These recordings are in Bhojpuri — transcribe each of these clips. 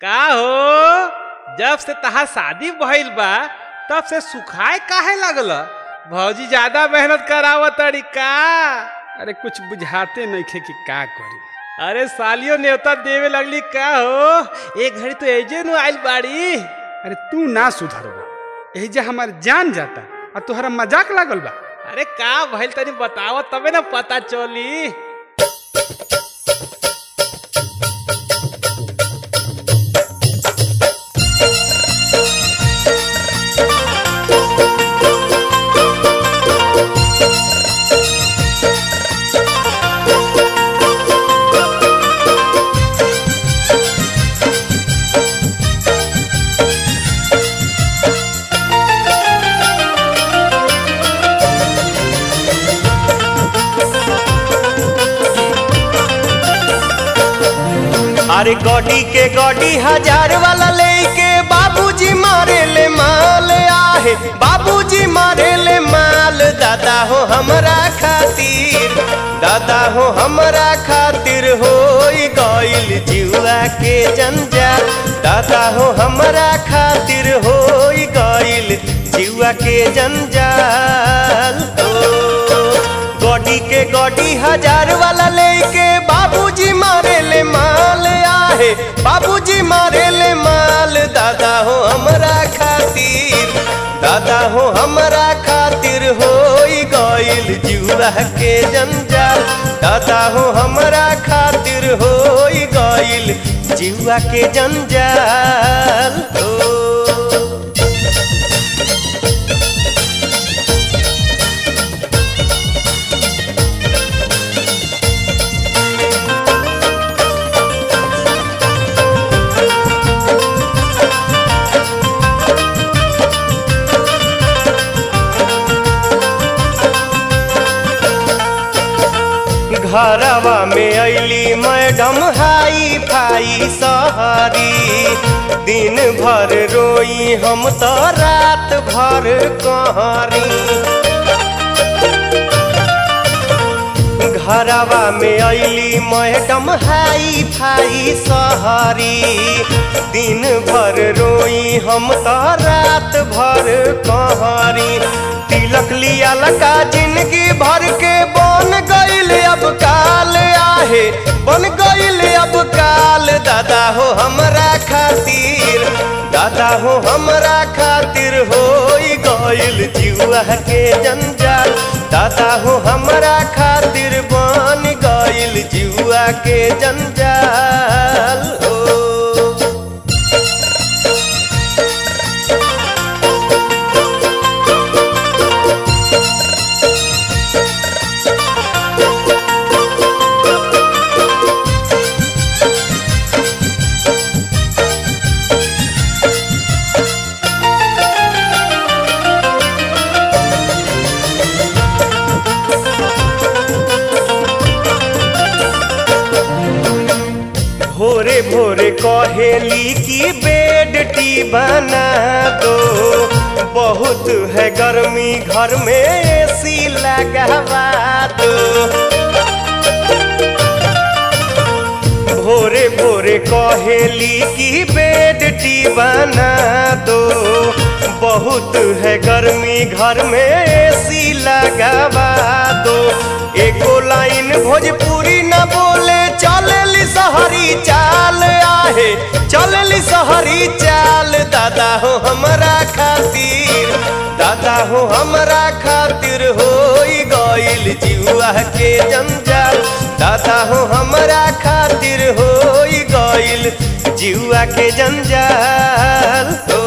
का हो जब से तहार शादी भइल बा तब से सुखाए काहे लगल भौजी ज्यादा मेहनत करावत तड़ी का अरे कुछ बुझाते नइखे कि का करी अरे सालियो न्योता देवे लगली का हो एक घड़ी तो एजे नु आइल बाड़ी अरे तू ना सुधरबो यही जे हमार जान जाता आ तोहरा मजाक लागल बा अरे का भइल तनी बतावत तबे ना पता चली अरे गॉडी के गॉडी हजार वाला लेके बाबूजी मारे ले माल आहे बाबूजी मारे ले माल दादा हो हमरा खातिर दादा हो हमरा खातिर हो गइल जुआ के जंजाल दादा हो हमरा खातिर हो गइल जुआ के जंजाल हो गॉडी के गॉडी हजार वाला लेके बाबूजी मारे ले माल आहे बाबूजी मारे ले माल दादा हो हमरा खातिर दादा हो हमरा खातिर हो गइल जुआ के जंजाल दादा हो हमरा खातिर हो गइल जुआ के जंजाल हो घरवा में अली मैडम हाई फाई सहरी दिन भर रोई हम तो रात भर कहरी घरवा में अली मैडम हाई फाई सहरी दिन भर रोई हम तो रात भर कहरी तिलक लिया लका जिंदगी भर के बन गईल अब काल आहे बन गईल अब काल दादा हो हमरा खातिर दादा हो हमरा खातिर हो गईल जुआ के जंजाल दादा हो हमरा खातिर बन गईल जुआ के जंजाल हो भोरे भोरे कहेली की बेड टी बना दो बहुत है गर्मी घर में एसी लगवा दो भोरे भोरे कहेली की बेड टी बना दो बहुत है गर्मी घर में एसी लगवा दो एको लाइन भोजपुरी न बोले चलेली सहरी चाल आहे चलेली सहरी चाल दादा हो हमरा खातिर दादा हो हमरा खातिर हो गइल जुआ के जंजाल दादा हो हमरा खातिर हो गइल जुआ के जंजाल हो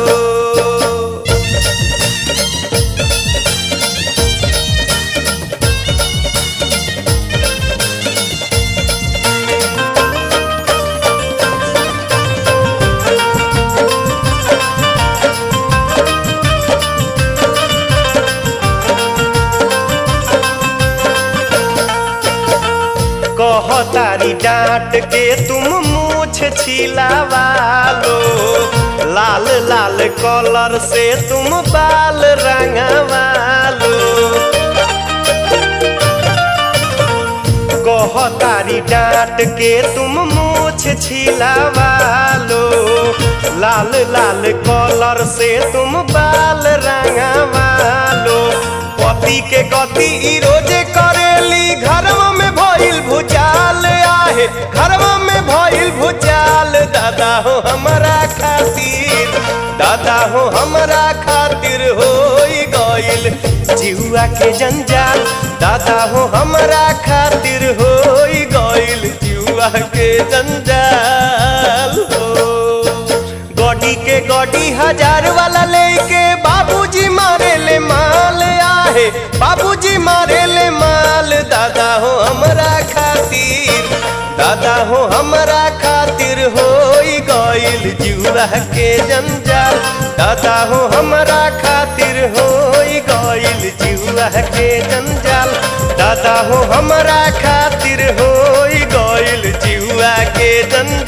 कहतारी डांट के तुम मूछ छिलावा लो लाल लाल कलर से तुम बाल रंगवा लो कह कहतारी डांट के तुम मूछ छिलावा लो लाल लाल कलर से तुम बाल रंगावा लो पति के गति ई रोजे करेली घरवा में भइल भुचाल आहे घरवा में भइल भुचाल दादा हो हमरा खातिर दादा हो हमरा खातिर होई गइल जिहुआ के जंजाल दादा हो हमरा खातिर होई गइल जिहुआ के जंजाल हो गॉडी के गॉडी हजार वाला लेके बाबूजी मारे ले माल आहे बाबूजी मारे ले माल दादा हो हमरा खातिर दादा हो हमरा खातिर होई गइल जुआ के जंजाल दादा हो हमरा खातिर होई गइल जुआ के जंजाल दादा हो हमरा खातिर होई गइल जुआ के जंजाल